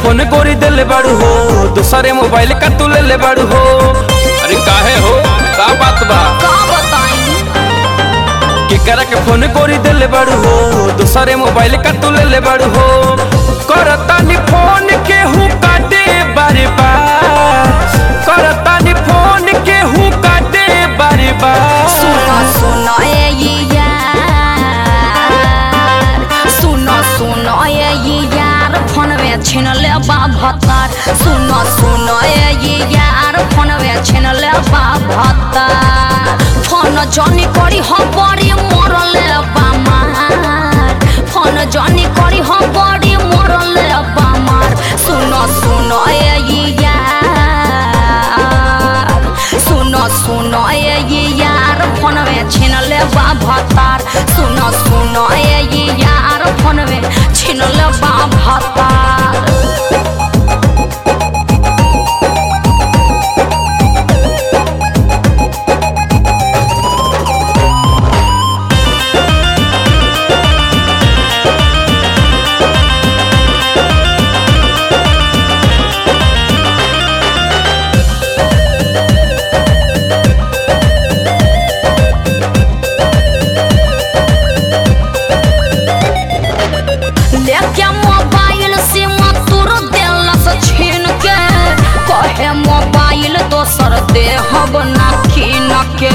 Phone गोरी देले बाड़ू हो दूसरे मोबाइल का तू ले ले बाड़ू हो अरे काहे हो का बात बा का बताई केकरा के फोन गोरी देले बाड़ू हो दूसरे मोबाइल का तू ले ले बाड़ू हो करता नी फोन के हूँ काटे बारे बार करता नी फोन के हूँ काटे बारे बार सुनो सुनो ए ये यार सुनो सुनो ए ये यार फोन में छीन ले बा भतार सुनो सुनो ए ये यार फोन में छीन ले बा भतार फोन जनी करी हो बड़ी मरले बा मार फोन जनी करी हो बड़ी मरले बा मार सुनो सुनो ए ये यार सुनो सुनो ए ये यार फोन में छीन ले बा भतार सुनो सुनो ए ये यार फोन में छीन ले बा भतार लेके मोबाइल से मतुर देलस छीन के कहे मोबाइल दोसर दे हब ना कीन के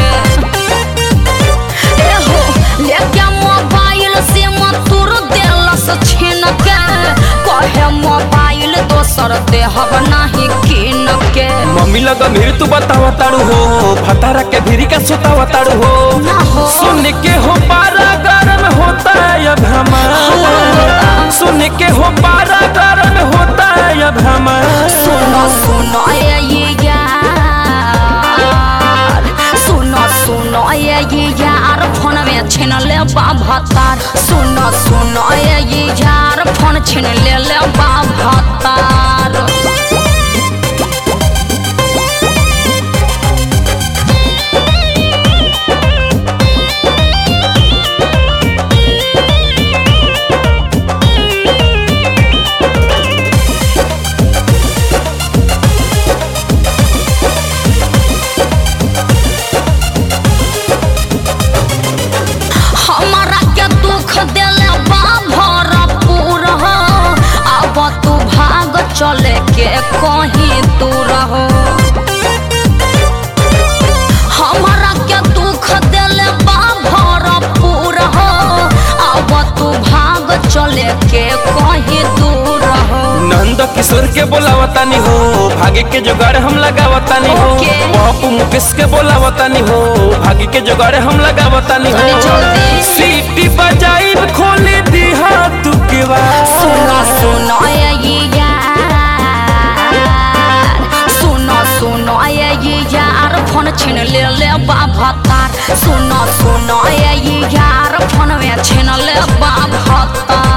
एहो लेके मोबाइल से मतुर देलस छीन के कहे मोबाइल दोसर दे हब नाही कीन के मम्मी लगा भीड़ तू बतावा ताड़ू हो भतारा के भीरी का सुतावा ताड़ू हो ना हो। सुन के हो पारा गरम होता है अब हमारा सुन के हो पारा गरम होता है अब हमारा सुनो सुनो ये ये यार सुनो सुनो ये ये यार फोन में छीन ले बा भतार सुनो सुनो ये ये यार फोन छीन ले ले बा भतार हमारा के दुख देले बा भरपूर हो अब तू भाग चले के कहीं दूर हो हमारा के दुख देले बा भरपूर हो अब तू भाग चले के कहीं दूर हो नंद किशोर के बोलावतानी हो भागे के जुगाड़ हम लगावतानी हो ओके। पप्पू मुकेश के बोलावतानी हो भागे के जुगाड़ हम लगावतानी हो चली जल्दी। सीटी बजाई खोले दी हाथ के सुनो सुनो ये ये यार सुनो सुनो ये ये यार फोन छीन ले ले बा भतार सुनो सुनो ये ये यार फोन में छीन ले बा भतार